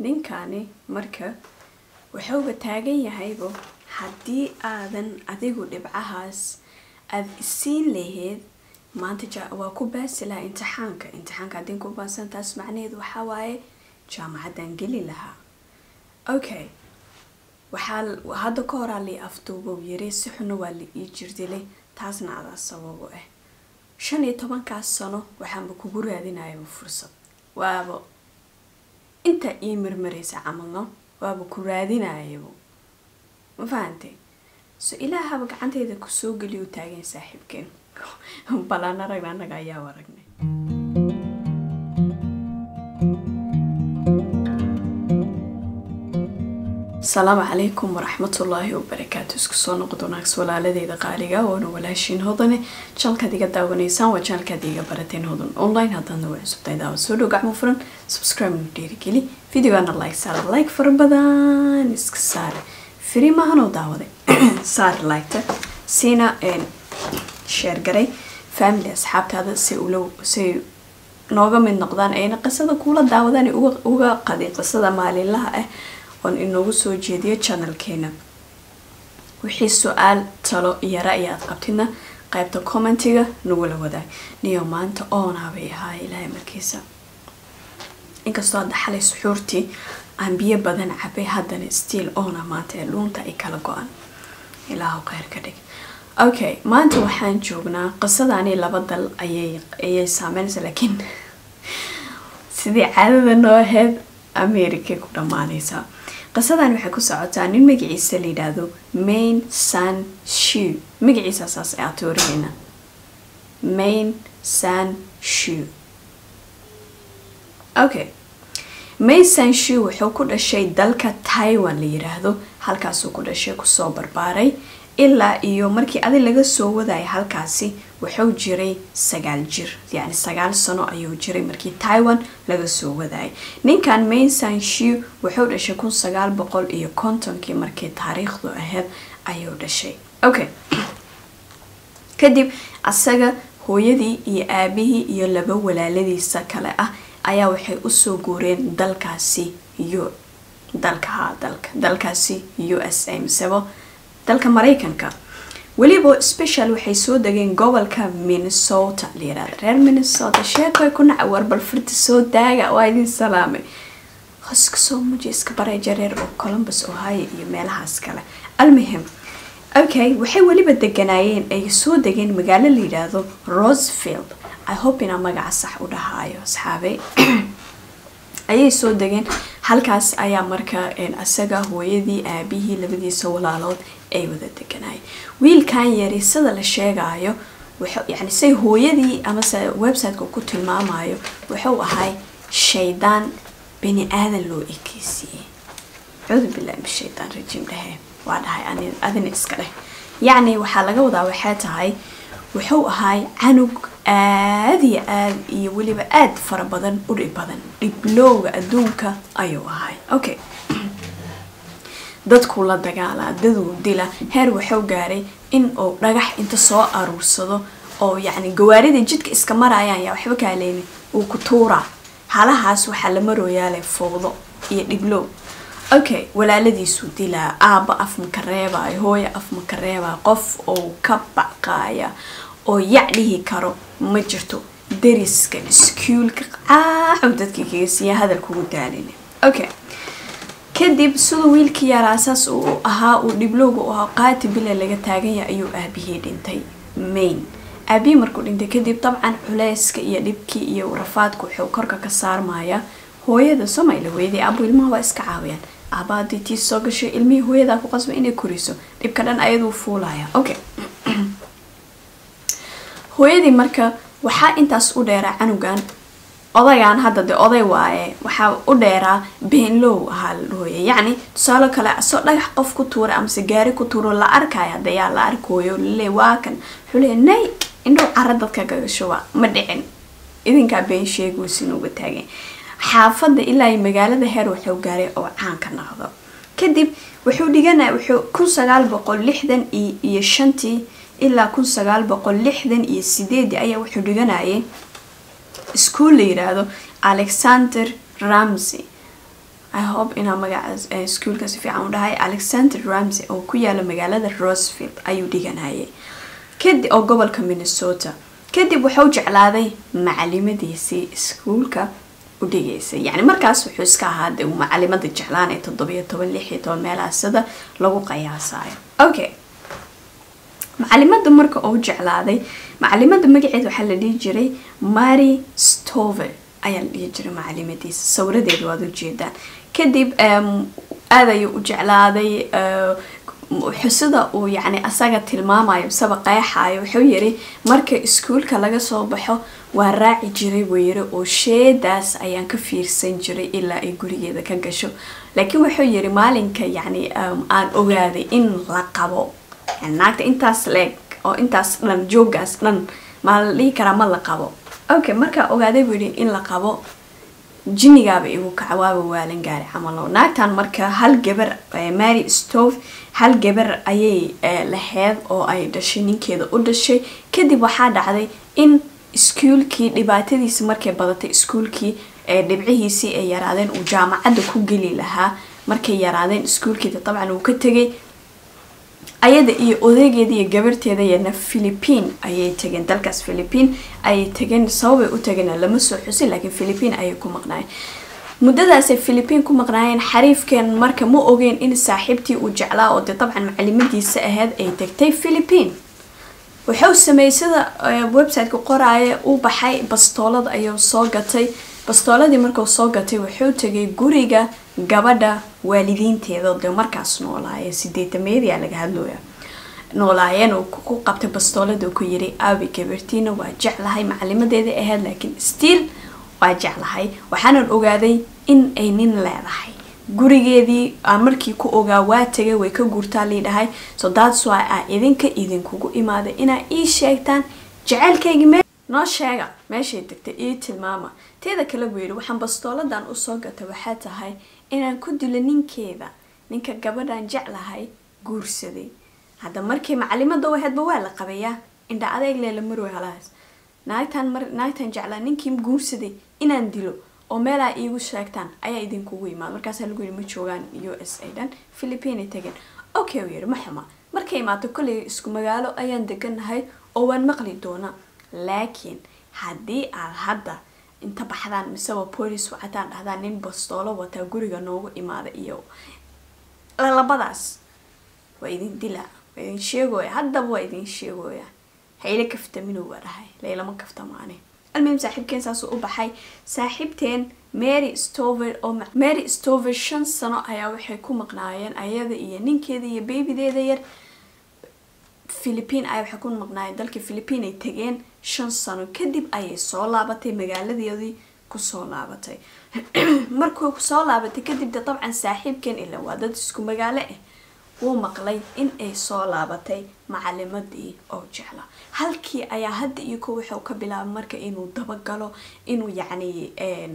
ninkani marka wuxuuba taagan yahaybo haddii aadan adigu dhibcahaas aada isiin lahayd maanta ja- waa ku baasi lahaa imtixaanka imtixaanka haddii ku baasan taas macnaheedu waxaa waaye jaamacaddaan geli lahaa okay waxaa l- hadda ka horaa lii afduubow yiri si xuna waa la ii jirdilay taasna adaa sababo ah shan iyo tobankaas sano waxaanba kugu raadinayaba fursad waaba intaa ii marmaraysa camalno waaba ku raadinayabo ma fahantay so ilaahaba gacanteeda kusoo geliyo taagan saaxiibkeen balaan aragna annaga ayaa aragnay asalaamu calaykum waraxmatullaahi wabarakaatu isku soo noqod wanaagsa walaaladeeda qaaliga waana walaashiin hodane janalkaad iga daawanaysaan waa janalkaad iga barateen hodan online haddaadna waa cusubtahay daawa soo dhow gacmo furan subscribe nu dhiirigeli videogaana like saara like fara badan iska saare firi maahanoo daawaday saar liketa siina sheer garay family asxaabtaada si ula si nooga mid noqdaan ayna qisada kuula daawadaan uga uga qadi qisada maalinlaha ah oon inoogu soo jeediyo channelkeena wixii su-aal talo iyo ra-yi aad qabtidna qaybta commentiga nagula wadaag niyo maanta oonaa bay ahaa ilaahay markiisa inkastoo hadda xalay suxuurtii aan biyo badan cabay haddana stiil oona maanta ee dhuunta ay kala go-an ilaahu kheyr ka dhig okay maanta waxaan joognaa qisadani laba dal ayay ayay saameynaysa laakiin sidii caadada noo ahayd america ku dhammaanaysaa qisadan waxay ku socotaa nin magaciisa la yidhaahdo main san shu magaciisa saas ayaa toorihayna main san shu okay main san shu wuxuu ku dhashay dalka taiwan la yiraahdo halkaasuu ku dhashay kusoo barbaaray ilaa iyo markii adi laga soo wadaya halkaasi wuxuu jiray sagaal jir yacni sagaal sano ayuu jiray markii taiwan laga soo wadayay ninkan main san shu wuxuu dhashay kun sagaal boqol iyo kontonkii markii taariikhdu ahayd ayuu dhashay okay kadib asaga hooyadii iyo aabihii iyo laba walaaladiisa kale ah ayaa waxay usoo guureen dalkaasi u dalka haa dalka dalkaasi u s a misebo dalka maraykanka weliba special waxay soo degeen gobolka minnesota la yirahda reer minnesota sheekoy ku naca warbal firta soo daaga waa idin salaamay hoska soo muji iska baray jareer oo columbus ohio iyo meelahaas kale almuhim okay waxay weliba deganaayeen ay soo degeen magaalo la yidhaahdo rosefield i hope inaa magaca sax u dhahaayo asxaabey ayay soo degeen halkaas ayaa marka asaga hooyadii aabihii labadiisa walaalood ay wada deganaayeen wiilkan yari sida la sheegaayo yani say hooyadii amase websiteka ku tilmaamayo wuxuu ahay shaydaan bani aadan loo ekeysiiyey cuudu billahi min shaydaan rajiim dhehe waa dhahay adina iska dheh yacni waxaa laga wadaa waxay tahay wuxuu ahay canug aad iyo aad iyo weliba aad fara badan u dhib badan dhiblowga adduunka ayuu ahay okay dadkuu la dagaalaa daduu dila heer wuxuu gaaray in uu dhagax inta soo aruursado oo yacni gawaarida jidka iska marayaan yaa waxba kaaleyni uu ku tuuraa halahaas waxaa la marooyaale fowdo iyo dhiblow okay walaaladiisuu dilaa aaba af maka reebaayo hooyo af maka reebaayo qof oo ka baqaaya oo yac dhihi karo ma jirto dariska iskuulka caaxow dadkii kaga siiya hadal kugu daalin okay kadib siduu wiilkii yaraa saas uu ahaa uu dhiblowga u ahaa qaati bila laga taaganya ayuu aabihii dhintay main aabihii markuu dhintay kadib dabcan culeyska iyo dhibkii iyo rafaadka wuxuu korka ka saarmaya hooyada somayla hooyadii aabu ilmaha waa iska caawiyaan aaba haddii tii soo gashay ilmihii hooyadaa ku qasba inay koriso dhibka dhan ayaduu fuulaya okay hooyadii marka waxaa intaas u dheeraa canugan odagaan hadda de oday waaye waxaa u dheeraa beenlow ahaa la dhahooya yacni tusaalo kale asoo dhagax qof ku tuura amase gaari ku tuuro la arkaya hadayaa la arkooyo lale waa kan wuxuu leeya nay indhow cara dadka gagashuba ma dhicin idinkaa been sheeguysin uga taageen xaafadda ilaa magaalada heer wuxuu gaaray oo caan ka noqdo kadib wuxuu dhiganaya wuxuu kun sagaal boqol lixdan iyo shantii ilaa kun sagaal boqol lixdan iyo sideedii ayaa wuxuu dhiganayay iskuol la yiraahdo alexander ramsey i hope inaa magacaas iskuolka si fiican u dhahay alexander ramsey oo ku yaala magaalada rosefield ayuu dhiganayay kadib oo gobolka minnesota kadib wuxuu jeclaaday macalimadiisii iskuolka u dhigaysay yacni markaas wuxuu iska ahaa de uu macalimada jeclaanay toddobiyo toban lix iyo toban meelaha sida lagu qiyaasayo okay macalimada marka uu jeclaaday macalimada magaceed waxaa la dhihi jiray mary stover ayaa la dhihi jiray macalimadiisa sawiradeeda waad ujeedaan kadib aad ayuu u jeclaaday xusida uu yacni asaga tilmaamayo saba qeexayo wuxuu yiri marka iskuolka laga soo baxo waa raaci jiray buu yiri oo sheedaas ayaan ka fiirsan jiray ilaa ay gurigeeda ka gasho laakiin wuxuu yiri maalinka yacni aan ogaaday in la qabo naagta intaas leeg oo intaas dhan joogaas dhan maa la dhihi karaa ma la qabo okay markaa ogaaday buu yidhi in la qabo jinigaaba igu kaca waaba waalan gaari camalo naagtan marka hal gabar mary stove hal gabar ayay laheyd oo ay dhashay ninkeeda u dhashay kadib waxaa dhacday in iskuolkii dhibaatadiisi markay badatay iskuolkii dhibcihiisii ay yaraadeen uu jaamacadda ku geli lahaa markay yaraadeen iskuolkeeda dabcan uu ka tegay ayada iyo odaygeeda iyo gabarteeda yana philippine ayay tageen dalkaas philippine ayay tageen sababay u tageen lama soo xusin laakiin philippine ayay ku maqnaayeen muddadaasay philippine ku maqnaayeen xariifkeen marka ma ogeen in saaxiibtii uu jeclaa oo dee dabcan macalimadiisa ahayd ay tagtay philippine wuxuu sameeyey sida websiteka qoraaya u baxay bastoolad ayuu soo gatay bastooladii markuu soo gatay wuxuu tegay guriga gabadha waalidiinteeda dee markaas noolaaya sideetameedia laga hadlooya noolaayeen uu ku qabtay bastoolada ku yiri aabi gabartiina waa jeclahay macalimadeeda ahayd laakiin stiil waa jeclahay waxaanan ogaaday in ay nin leedahay gurigeedii aan markii ku ogaa waa tegay way ka guurtaa liidhahay so that's why a idinka idinkugu imaaday inaa ii sheegtaan jaceylkaygii me noo sheega meeshay degtay ii tilmaama teeda kale buu yidhi waxaan bastooladan usoo gatay waxaa tahay inaan ku dilo ninkeeda ninka gabadhan jeclahay guursaday hadda markii macalimada u ahaydba waa la qabayaa indha adeeg leela marwey halahaas naagtan mar naagtan jeclaa ninkii guursaday inaan dilo oo meelaa iigu sheegtaan ayaa idinkugu imaada markaasaa lagu yidhi ma joogaan u s a dhan philippine tageen okay uu yidhi ma xuma markay imaato kolley isku magaalo ayaan deganahay oo waan maqli doonaa laakiin haddii aad hadda inta baxdaan miseba police wacataan dhahdaan nin bastoolo wataa guriga noogu imaada iyo labadaas waa idin dilaa waa idin sheegooya haddaba waa idin sheegooya hayle kaftaminu waa dhahay laylama kaftamaane almuhim saaxiibkeen saasuu u baxay saaxiibteen mary stover oo mary stover shan sano ayaa waxay ku maqnaayeen ayada iyo ninkeeda iyo babydeeda yar philippine ayaa waxay ku maqnaayeen dalka philippine ay tageen shan sano kadib ayay soo laabatay magaaladeedii kusoo laabatay markuu kusoo laabatay kadib de dabcan saaxiibkeen ila waa dad isku magaalo ah wuu maqlay in ay soo laabatay macalimadii oo jecla halkii ayaa hadda iyo ko wuxuu ka bilaabay marka inuu dabagalo inuu yacni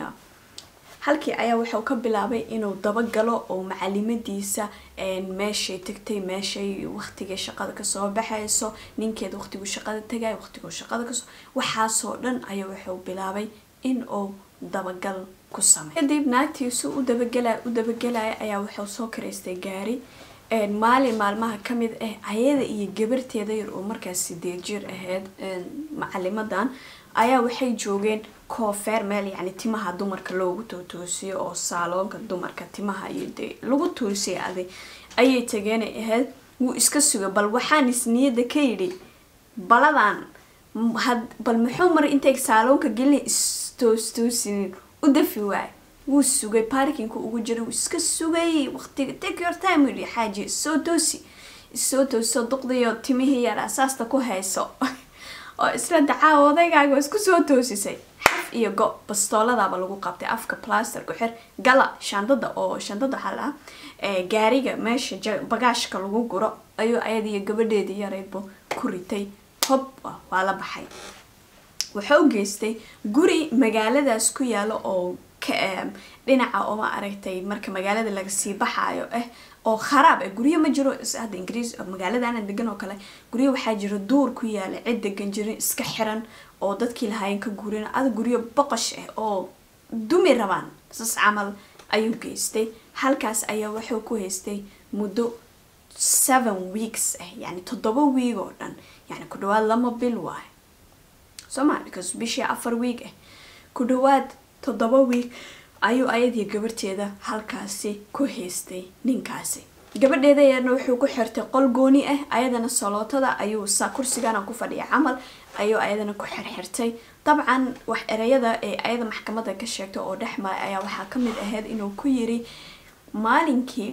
halkii ayaa wuxuu ka bilaabay inuu dabagalo oo macalimadiisa meeshay tagtay meeshay waqtigay shaqada kasoo baxayso ninkeeda waqtiguu shaqada tagay waqtiguu shaqada kasoo waxaasoo dhan ayaa wuxuu bilaabay in uu dabagal ku samey kadib naagtiisu u dabagelay u dabagelaya ayaa wuxuu soo karaystay gaari maalin maalmaha kamid ah ayada iyo gabarteeda yar oo markaas sideed jir ahayd macalimadan ayaa waxay joogeen koofeer meel yacni timaha dumarka loogu tootoosiyo oo saaloonka dumarka timaha iyo dee lagu toosiya aday ayay tageenay ahayd wuu iska suga bal waxaan isniyada ka yidhi baladan bal muxuu maray intay saaloonka gelina istoostoosinin u dafi waay wuu sugay baarkinka ugu jiray wuu iska sugay waqtiga take your time yidhi xaaji isoo toosi isoo toosoo duqdiyo timihii yar asaasta ku hayso oo isla dacaa odaygaaga isku soo toosisay xaf iyo go bastooladaaba lagu qabtay afka plaster ku xir gala shandada oo shandada waxaa lahaa gaariga meesha bagaashka lagu guro ayuu ayada iyo gabadheedii yaraydba ku ritay hob waa la baxay wuxuu geystay guri magaaladaas ku yaalo oo dhinaca oma aragtay marka magaalada lagasii baxaayo ah oo kharaab ah guryo ma jiro hadda ingiriis magaaladaana degan oo kale guryo waxaa jira duur ku yaala cid degan jirin iska xiran oo dadkii lahaayeen ka guurin ada guryo boqosh ah oo dumi rabaan sas camal ayuu geystay halkaas ayaa wuxuu ku haystay muddo seven weeks ah yani toddoba wiig oo dhan yani ku dhawaad lama bil waayo soma because bishii afar wiig ah ku dhawaad toddoba wiig ayuu ayadii gabarteeda halkaasi ku haystay ninkaasi gabadheeda yarna wuxuu ku xirtay qol gooni ah ayadana salootada ayuu sa kursigana ku fadhiya camal ayuu ayadana ku xirxirtay dabcan wax ereyada ee ayada maxkamada ka sheegtay oo dhexmaray ayaa waxaa kamid ahayd inuu ku yiri maalinkii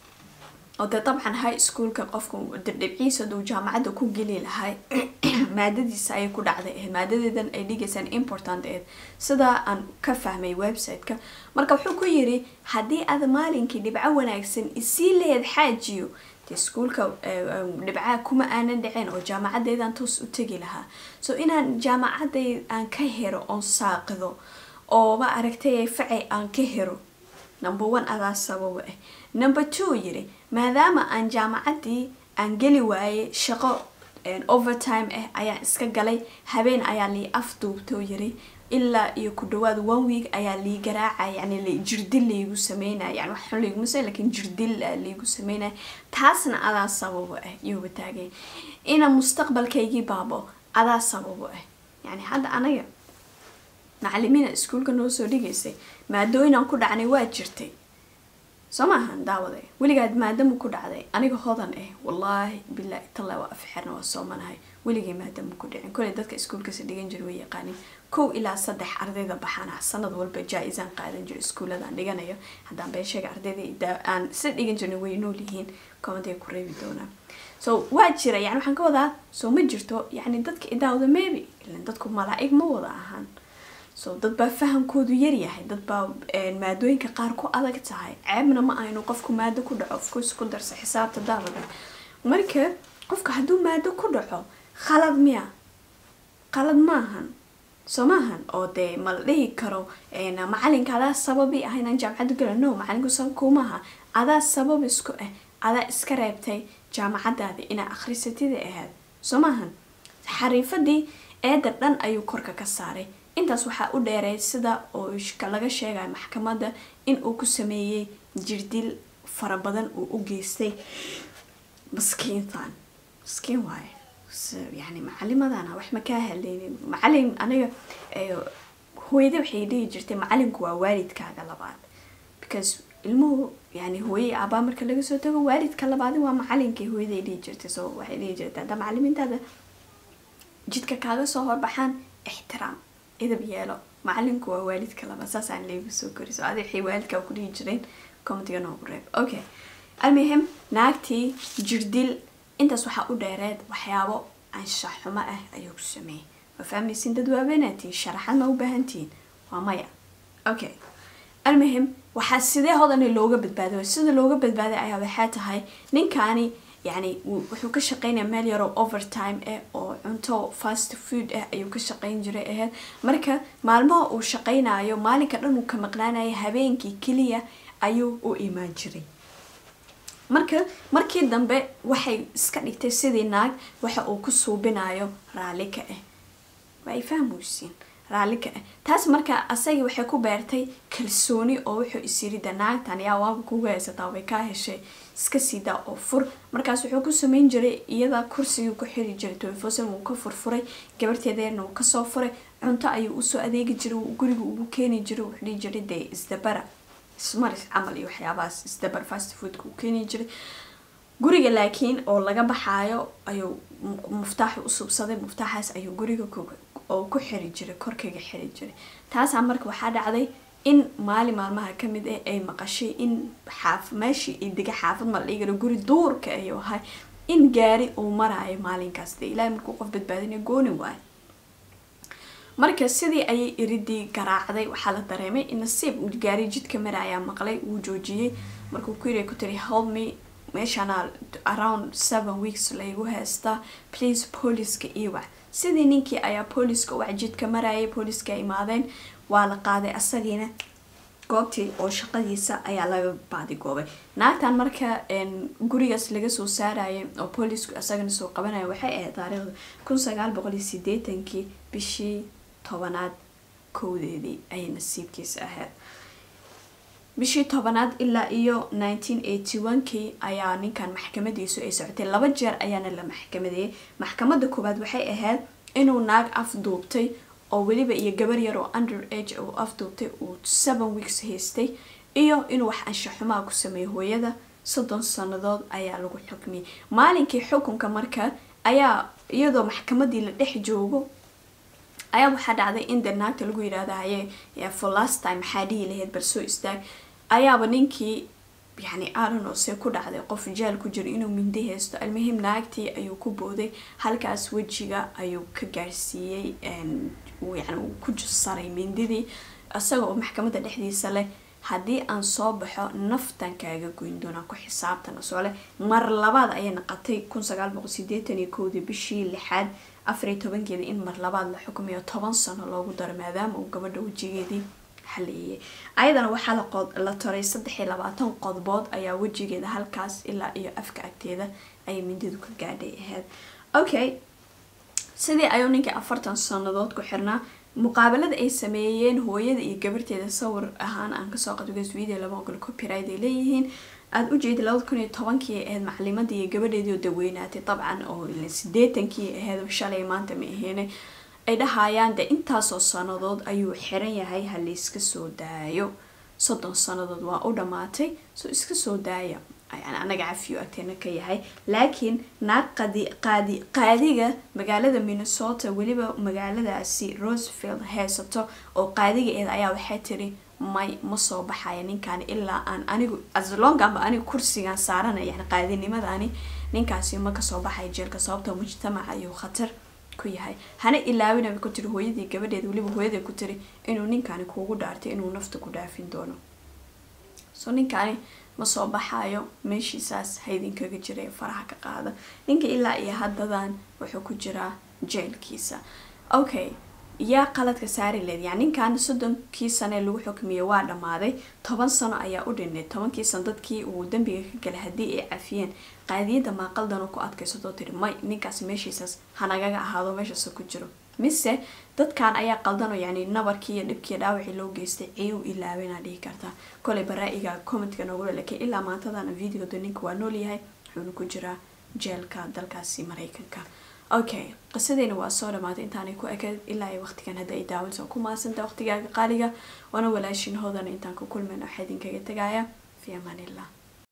oo dee dabcan high schoolka qofka dhibciisa duu jaamacadda ku geli lahay maadadiisa ayay ku dhacday ahayd maadadeedan ay dhigaysaan important ahayd sidaa aan ka fahmay website-ka marka wuxuu ku yiri haddii aad maalinkii dhibco wanaagsan isii laheyd xaajiyo dee iskuolka dhibcaha kuma aanan dhiceen oo jaamacadeydaan toos u tegi lahaa so inaan jaamacaday aan ka hero oon saaqido oo ma aragtay facay aan ka hero number one adaa sababa ah number two yiri maadaama aan jaamacadii aan geli waayay shaqo overtime ah ayaan iska galay habeen ayaa lii afduubtoo yiri ilaa iyo ku dhawaad one week ayaa lii garaacay yani jirdil laygu sameynaya yani wax xun layguma samey lakin jirdil laygu sameynaya taasna adaa sababo ah iyuuba taagay ina mustaqbalkaygii baabo adaa sababo ah yani hadda anaga macalimiina iskuolka noo soo dhigaysay maadooyinaan ku dhacnay waa jirtay soo maahan daawaday weligaad maadamu ku dhacday aniga hodan ah wallaahi bilaahi talla waa afxirna waa soomanahay weligay maadamu ku dhicin koley dadka iskuolkasa dhigan jira way yaqaanin kow ilaa saddex ardayda baxana sanad walba jaa-isaan qaadan jiro iskuuladaan dhiganayo haddaan beesheega ardayda aan si dhigan jirna way nool yihiin komanday ku reebi doonaa so waa jira yani waxaan ka wadaa soo ma jirto yani dadka idaawda maybe ilan dadku malaa-ig ma wada ahaan so dad baa fahamkoodu yaryahay dad baa maadooyinka qaar ku adag tahay ceebna ma aynu qofku maado ku dhaco ofcourse ku darsa xisaabta daawada marka qofka hadduu maado ku dhaco khalad miya khalad maahan soo maahan oo dee ma la dhihi karo macalinka adaa sababi ah inaan jaamacadda gala no macalinku sabab kuumaha adaa sabab isku ah adaa iska reebtay jaamacadaada inaa akhrisatida ahaad soo maahan xariifadii eeda dhan ayuu korka ka saaray intaas waxaa u dheereyd sida oo laga sheegaya maxkamadda in uu ku sameeyey jirdil fara badan uu u geystay maskiintan maskiin waaye yani macalimadana wax ma kaa haleynin macalin aniga hooyada waxay dhihi jirtay macalinku waa waalidkaaga labaad because ilmuhu yani hooyay aabaa marka laga soo tago waalidka labaadi waa macalinkii hooyaday dhihi jirtay so waxay dhihi jirtay hadda macalimiintaada jidka kaaga soo horbaxaan ixtiraam idab yeelo macalinku waa waalidka laba saasaan leegu soo kori so adi waxay waalidkaa ku dhihi jireen commentiga noogu reeb okay almuhim naagtii jirdil intaas waxaa u dheereed waxyaabo anshax xumo ah ayuu ku sameeyey ma fahmaysin dad waabeenaatiin sharaxad ma u baahantihiin waa maya okay almuhim waxaa sidee hodani looga badbaaday sida looga badbaaday ayaa waxaa tahay ninkaani yani wuxuu ka shaqeynaya meel yaroo overtime ah oo cunto fast food ah ayuu ka shaqeyn jiray ahayd marka maalmaha uu shaqeynayo maalinka dhan uu ka maqnaanaya habeenkii keliya ayuu u imaan jiray marka markii dambe waxay iska dhigtay sidii naag waxa uu ku suubinayo raalli ka ah waa ay fahmuysiin raalli ka ah taas marka asagii waxay ku beertay kalsooni oo wuxuu isyirida naagtan yaa waaba kugu haysataa way kaa heshay iska siidaa oo fur markaas wuxuu ku sameyn jiray iyada kursigii ku xiri jiray tolfosan wuu ka furfuray gabarteedeerna wuu kasoo furay cunto ayuu usoo adeegi jiray guriga ugu keeni jiray wuxuu dhihi jiray dee isdabara ismaris camal iyo waxyaabahaas isdabar fast foodka uu keeni jiray guriga laakiin oo laga baxaayo ayuu muftaax u subsaday muftaaxaas ayuu guriga oo ku xiri jiray korkaga xiri jiray taasaa marka waxaa dhacday in maalin maalmaha kamid ah ay maqashay in xaaf meeshii ay dega xaafad ma la dhigi karo guri duurka ayuu ahay in gaari uu maraayo maalinkaas dee ilaahay markuu qof badbaadinay gooni waayo marka sidii ayay iridii garaacday waxaa la dareemay in nasiib uu gaari jidka maraayaa maqlay wuu joojiyey markuu ku yiri ku tiri help me meeshana around seven weeks laygu haystaa please booliska iwac sidii ninkii ayaa booliska uwac jidka marayay booliska imaadeen waa la qaaday asagiina goobtii oo shaqadiisa ayaa laga baadigoobay naagtan marka gurigaas laga soo saarayay oo boolisku isagana soo qabanaya waxay ahayd taariikhda kun sagaal boqol iyo sideetankii bishii tobanaad kowdeedii ayay nasiibkiisa ahayd bishii tobanaad ilaa iyo nineteen eighty one-kii ayaa ninkan maxkamadiisu ay socotay laba jeer ayaana la maxkamadeeyay maxkamadda koowaad waxay ahayd inuu naag afduubtay oo weliba iyo gabar yar oo under age uu afduubtay uu seven weeks haystay iyo inuu wax anshaxumaa ku sameeyay hooyada soddon sannadood ayaa lagu xukmiyay maalinkii xukunka marka ayaa iyadoo maxkamadii la dhex joogo ayaa waxaa dhacday in de naagta lagu yidhaahda haye for last time maxaa dhihi lahayd bal soo istaag ayaaba ninkii yani aranoo se ku dhacday qof jeel ku jiro inuu mindi haysto almuhim naagtii ayuu ku booday halkaas wejiga ayuu ka gaarsiiyey yani uu ku saray mindidii isaga oo maxkamadda dhexdiisa leh haddii aan soo baxo naftan kaaga goyn doonaa ku xisaabtana soo leh mar labaad ayay naqatay kun sagaal boqol sideetan iyo kowdii bishii lixaad afariyo tobankeeda in mar labaad la xukumayo toban sano loogu daro maadaama uu gabadha wejigeedii xaleeyay ayadana waxaa la toray saddex iyo labaatan qodbood ayaa wejigeeda halkaas ilaa iyo afka agteeda ayay mindidu ka gaadhay ahayd okay sidii ayuu ninkii afartan sanadood ku xirnaa muqaabalada ay sameeyeen hooyada iyo gabarteeda sawir ahaan aan kasoo qadgas video lama ogol copyright ay leeyihiin aada u jeedi labada kun iyo tobankii ahayd macalimadii iyo gabadheedii oo daweynaatay dabcan oo sideetankii ahayd shalay maanta ma aheene ay dhahayaan de intaasoo sanadood ayuu xiran yahay ha layska soo daayo soddon sanadood waa u dhammaatay so iska soo daaya yani anaga cafiyo agteena ka yahay laakiin naag qadi qaadi qaadiga magaalada minnesota weliba magaaladaasi rosefield haysato oo qaadiga eed ayaa waxay tiri may ma soo baxaya ninkaani ilaa aan anigu aslonganba anigu kursigan saarana yani qaadinimadani ninkaasi ma kasoo baxaya jeelka sababtoo mujtamaca ayuu khatar ku yahay hana ilaawinaba ku tiri hooyadii gabadheed weliba hooyada ku tiri inuu ninkaani kuugu dhaartay inuu nafta ku dhaafin doono so ninkaani ma soo baxayo meeshiisaas haydinkaga jira ee faraha ka qaada ninka ilaa iyo haddadan wuxuu ku jiraa jeelkiisa okay yaa qaladka saari leed yani ninkan soddonkii sane lagu xukmiyay waa dhammaaday toban sano ayaa u dhinay tobankii sano dadkii uu dambiga ka galay haddii ay cafiyeen qaadiyadda maaqaldan ku adkaysatoo tiri may ninkaas meeshiisaas hanagaga ahaado meeshaas ku jiro mise dadkan ayaa qaldanoo yani nabarkii iyo dhibkii dhaawacii loo geystay ciiw ilaawena dhihi kartaa kolay baraa-iga commentka noogula lakiin ilaa maantadana videoda ninka waa noolyahay wuxuuna ku jiraa jeelka dalkaasi mareykanka okay qisadeyna waa soo dhamaatay intaanay ku ekayd ilaa ay waqtigan hadda ay daawanayso ku mahadsanta waqtigaaga qaaliga waana walaashin hoodana intaan ku kulmayno waxaa idinkaga tegaya fi amaan illah